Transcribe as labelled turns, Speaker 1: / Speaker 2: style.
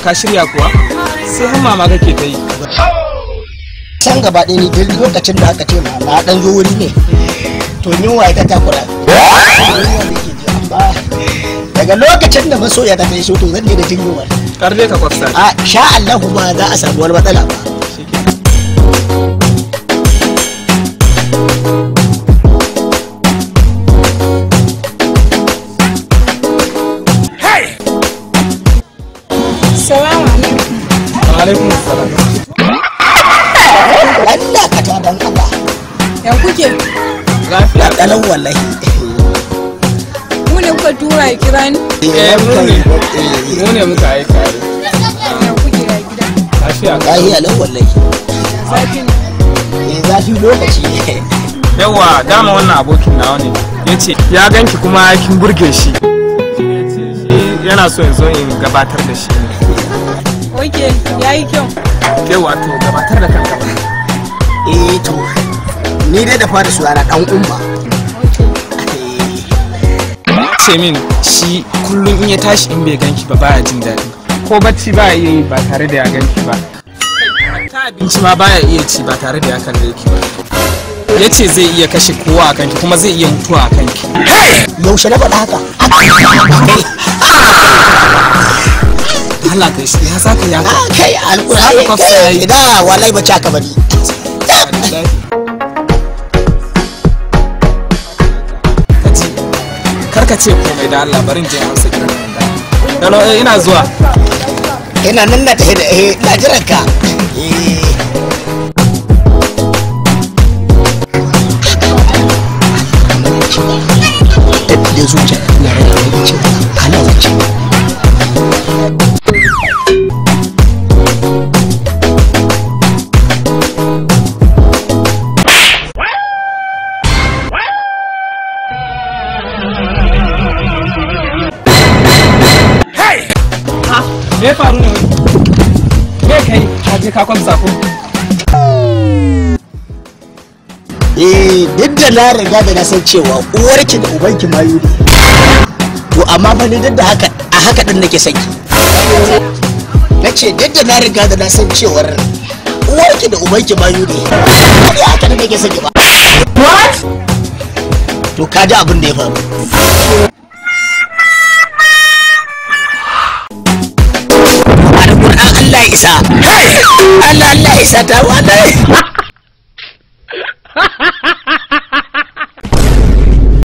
Speaker 1: ka shirya kuwa sai har mama kake ta yi
Speaker 2: can gaba ɗaya ni duk lokacin da aka ce ma na ɗan zo wuri ne to yunwa ita takura Yunwa nake ji, amma daga lokacin da masoya ta kai so to zan je da jin yunwa
Speaker 1: kar dai ka kwafsa
Speaker 2: a sha Allah ba za a samu wani matsala ba
Speaker 3: Salamu alaikum.
Speaker 1: alaikum assalam
Speaker 2: Allah ka ta dan Allah
Speaker 3: Ya kuke?
Speaker 1: lafiya
Speaker 2: ɗalan wallahi
Speaker 3: Mu ne kuka tura ya kira ni?
Speaker 1: eh mu ne mu ne muka aika yi
Speaker 3: Ya kuke ya gida?
Speaker 1: lafiya
Speaker 2: lahiya lau wallahi
Speaker 3: Zafi ne.
Speaker 2: eh zafi lokaci ne
Speaker 1: yawa dama wannan abokin nawa ne ya ce ya ganki kuma kin burge shi yana so in zo in gabatar da shi ne
Speaker 3: Oke, ya yi kyau.
Speaker 1: ke wato gabatar da kanka ba
Speaker 2: eh to ni dai da fara suwana dan umma
Speaker 1: ce min shi kullum in ya tashi in bai ganki ba baya jin daɗi ko bacci baya iya yi ba tare da ya ganki ba ta abinci ma baya iya ci ba tare da ya kalle ki ba ya ce zai iya kashe kowa a kanki kuma zai iya mutuwa a kanki
Speaker 2: yaushe na faɗa haka
Speaker 1: Allah kai shi ya zaka ya
Speaker 2: Ah, kai
Speaker 1: Haka
Speaker 2: alƙur'ani
Speaker 1: kwafsa yayi.
Speaker 2: kai da wallahi ba ka bari
Speaker 1: kaji karka ce komai da Allah barin je amsa kiran nan da Hello eh ina zuwa
Speaker 2: ina nan na tafi da eh ina jiran ka eh da zuciya ina rage lokacin ana wuce
Speaker 1: me ya faru ne wai me kai ka je ka kwamsa ko
Speaker 2: eh duk da na riga da na san cewa uwarki da ubanki mayu ne to amma fa ni duk da haka a haka din nake son ki na ce duk da na riga da na san cewar uwarki da ubanki mayu ne har ya haka da nake son ki ba what to ka ji abin da ya faru Alƙur'an Allah ya isa Allah Allah ya isa ta wallahi